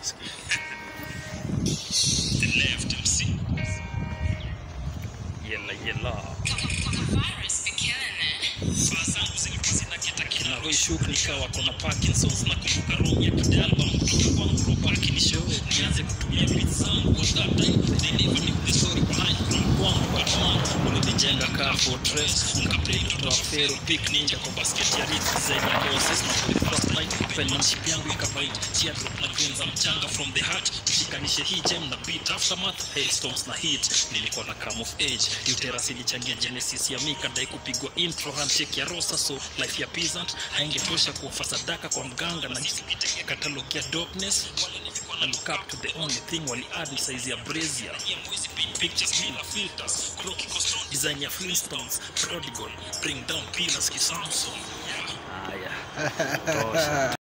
The left MC. Yella yella. Saa zangu zilikuwa zinaketa kila Roy Shook nikawa kona Parkinson's na kumbuka roho ya kidalba kutoka kwangu robaki ni show nianze kutumia beats zangu at that time they never knew the story behind from kwangu Batman ulinijenga kaa fortress nikaplay mtoto wa Pharaoh big ninja kwa basket ya Ritz zenye bosses na for the first night penmanship yangu ikabite teardrop na grains za mchanga from the heart tushikanishe hii gem na beat aftermath hailstones na hit nilikuwa na come of age uterus ilichangia genesis ya mika dai kupigwa intro handshake ya rosa so life ya peasant haingetosha kuofa sadaka kwa mganga na katalog ya dopeness I look up to the only thing wali add ni size ya brazier pictures bila filters crocky costume design ya flintstones prodigal bring down pillars kisamson yeah. Haya. Tosha.